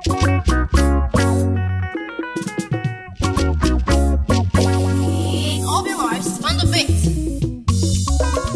All your lives on the beat.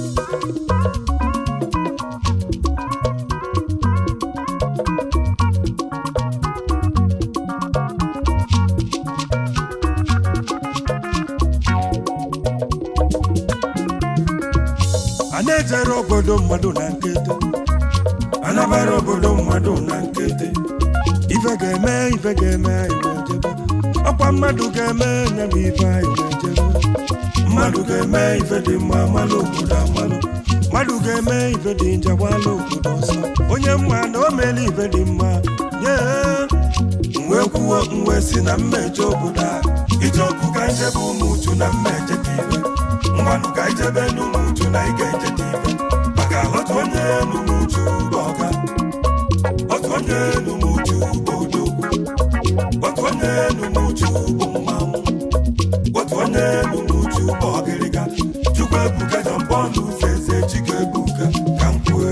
a na-ejere obodo mmadụ na nkịtị anabara obodo mmadụ na nkịtị ife ga-eme ife ga-eme anyị wee jebe ọkwa mmadụ ga-eme nye m ife anyị wee jebe mmadụ ga-eme ife dị mma amalụ obodo amalụ mmadụ ga-eme ife dị njọ gbalụ obodo ọsọ onye mma na o meela ife dị mma nye wee kwuo mwe si na mmejọ obodo a ije ọkụ ka njebe ụmụ uchu na mmeje ka ibe mmanụ ka ijebe n'ụmụ uchu na ị ga-eje ka ibe maka otu onye n'ụmụ uchu bụ ọga otu onye n'ụmụ uchu bụ odogwu otu onye n'ụmụ uchu bụ mmanwụ otu onye n'ụmụ uchu bụ ọgịrịga chukwu ebuka jọmpọnụ ụzọ eze chike ebuka ka m kwue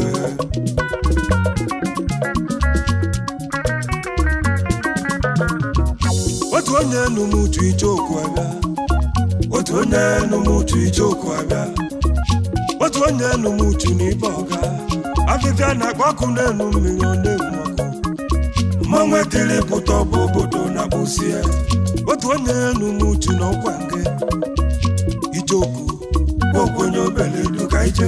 otu onye numuchu ichoku abịa otu onye numuchu ichoku abịa otu onye numuchu n'ibe ọga afịfịa na-akpọ ọkụ n'elu mmiri ọ na-enwu ọkụ mmanwụ etiri pụta bụ obodo na bụsie otu onye numuchu na ọkwa nke ichoku bụ okwenye obele duka ije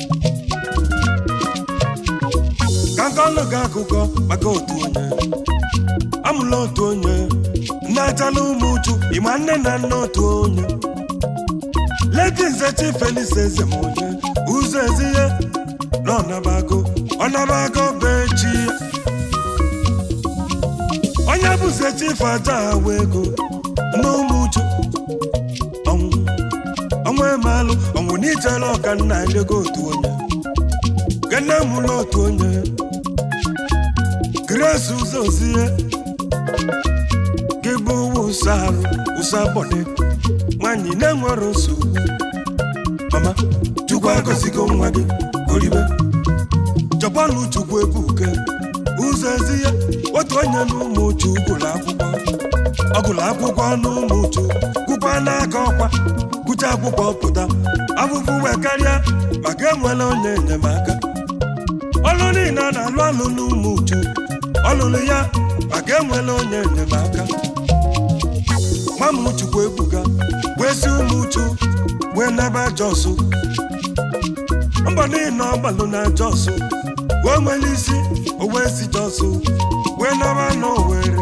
ka nkọlụ gị akụkọ maka otu onye amụla otu onye na-achala ụmụ uchu ịma nne na nna otu onye ledi nze chief felix eze ma onye ụzọ ezihe na ọnabago ọnabago bechi onye bụze chief aja awa ego na ụmụ uchu ọnwụ ọnwụ emalụ ọnwụ n'ijele ọka nna elego otu onye gene mụla otu onye grace ụzọ ozihe gị bụ ụsa arụ ụsa bọdị nwanyị na-enwere nsogbu mama chukwu agọzigo nwa gị oribe jọgbanụ chukwu ebuke ụzọ ezi ya otu onye n'ụmụ uchu gụrụ akwụkwọ ọ gụrụ akwụkwọ n'ụmụ uchu gụkwa n'aka ọkwa gụcha akwụkwọ pụta afụfụ wee karịa maka enwere onye enyemaka ọlụ niile a na-alụ alụ n'ụmụ uchu ọlụlụ ya maka enwere onye enyemaka mamụchukwu ebuga wee si ụmụ uchu wee naba jọsụ mbọ niile ọgbalụ na jọsụ wee nwere isi o wee si jọsụ wee naba n'owere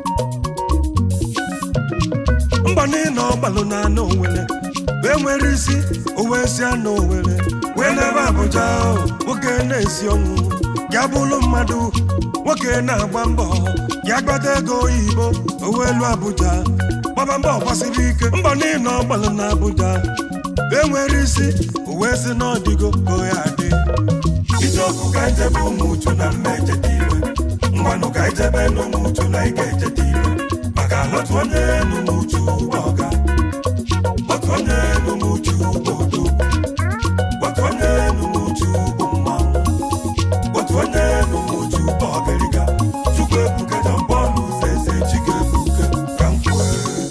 mbọ niile ọgbalụ na anụ owere wee nwere isi o wee si anụ owere wee naba abụja o, nwoke na-esi ọnwụ ya bụrụ mmadụ nwoke na-agba mbọ ya gbata ego oyibo o wee lụọ abụja gbaba mbọ gbasiri ike mbọ niile ọgbalụ na abụja wee nwere isi o wee si n'ọdịgo ka o ya adị ije ọkụ ka ijebe ụmụ uchu na mmeje dị iwe ngwanụ ka ijebe n'ụmụ uchu na ị ga-eje dị iwe maka otu onye n'ụmụ uchu bụ ọga otu onye n'ụmụ uchu bụ odo otu onye n'ụmụ uchu bụ mmanwụ otu onye n'ụmụ uchu bụ ọgịrịga chukwu ebuka jọmbọọlụ ụzọ eze chike ebuka ka m kwue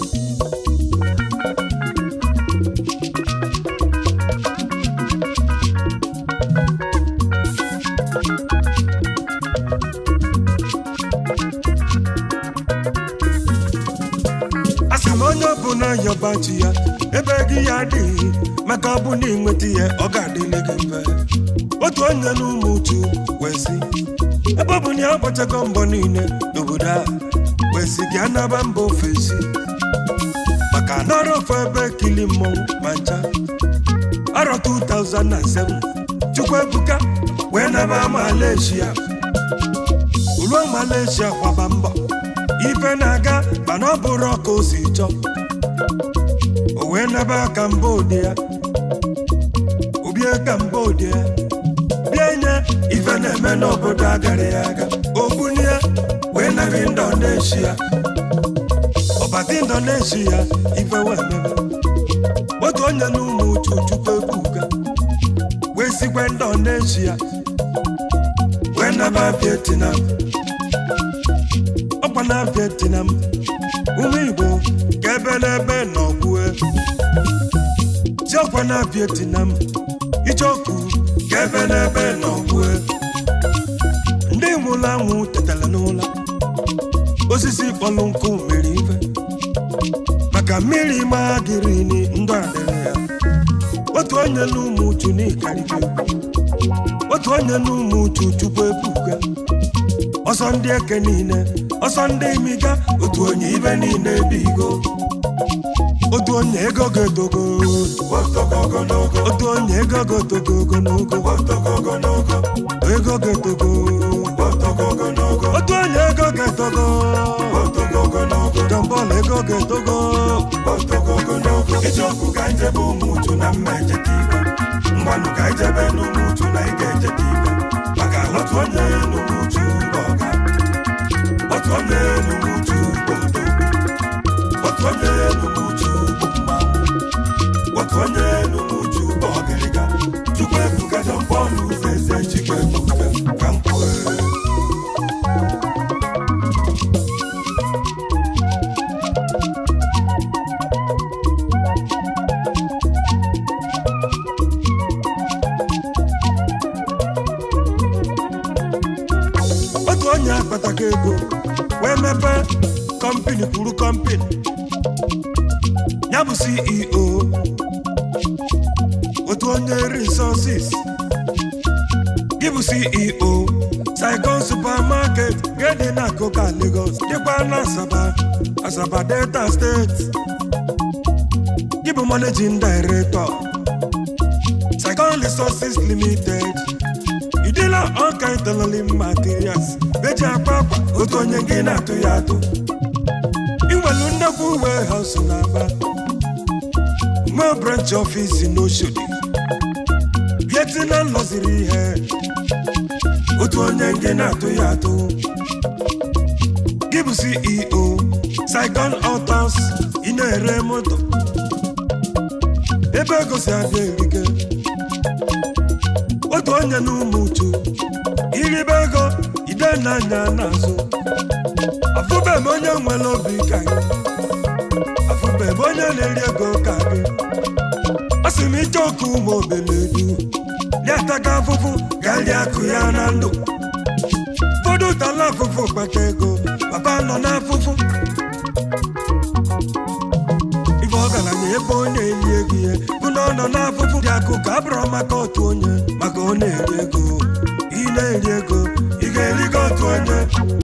asị m onye ọbụla yọba chi ya ebe gị ya adịghị maka ọ bụ na ịnweta ihe ọ ga-adịrị gị mfe otu onye n'ụmụ uchu wee sị ebe ọ bụ na ya agbachago mbọ niile n'obodo a wee sị gị anaba mba ofesi maka nọrọ ofe ebe kili mmọnwụ ma ncha arọ 2007 chukwu ebuka wee naba malaysia ruo malaysia kwaba mbọ ife na-aga mana ọ bụrụ ọka o si chọọ o wee naba kambodia obie kambodia bịa nye ife na-eme n'obodo agara ya aga obunie wee naba indonesia ọbata indonesia ife wee mebe otu onye n'ụmụ uchu chukwu ebuka wee sikwa indonesia wee naba vietnam ọ na Vietnam ụmụ Igbo ka ebe n'ebe nọgbue jiọkwa na Vietnam icheoku ka ebe n'ebe nọgbue ndị nwụrụ anwụ tetara n'ụla osisi kpọrọ nkụ mere ife maka mmiri magịrị ni ndụ adịrị ya otu onye n'ụmụ uchu n'ikarịka otu onye n'ụmụ uchu chukwu ebuka ọsọ ndị eke niile ọsọ ndị imiga otu onye ibe niile bigo otu onye ego ga-etogo otu onye ego ga-etogo ogologo ego ga-etogo otu onye ego ga-etogo jọmbọl ego ga-etogo eziokwu ka njebe ụmụ uchu na mma ejeta ibe ngwanụ ka ijebe n'ụmụ uchu na ị ga-ejeta ibe maka otu onye n'ụmụ uchu bụ ọga otu onye n'ụmụ uchu bụ odo otu onye n'ụmụ uchu bụ mmanwụ otu onye n'ụmụ uchu bụ ọgịrịga chukwu ebuka jọmpọlụ eze chikwu ebuka ka m kwue otu onye akpataka ego wee mepee kọmpini kwuru kọmpini ya bụ ceo otu onye resources gị bụ ceo saigon supermarket gedi na koka lagos dịkwa na asaba asaba delta steeti gị bụ managing director saigon resources limited idila ọka ịtọlọli materials eji akpa akwa otu onye gị na-atụ ya atụ inwelu nnekwu warehouse na-aba nwee branch office n'Oshodi Vietnam lọziri ihe otu onye gị na-atụ ya atụ gị bụ CEO Saigon Autos ị na-ere moto ebe ego si abịa erike otu onye n'ụmụ uchu iribe ego ide n'anya n'azụ afụbeghị m onye nwere obi ka gị afụbeghị m onye na-eri ego ka gị a sị m ije oku ụmụ obeledu liataga afụfụ garie akụ ya na ndụ ụfọdụ tala afụfụ kpata ego papa nọ n'afụfụ ife ọgaranya ebe ọ na-eli ego ihe bụ na ọ nọ n'afụfụ dị akụ ka abụrụ maka otu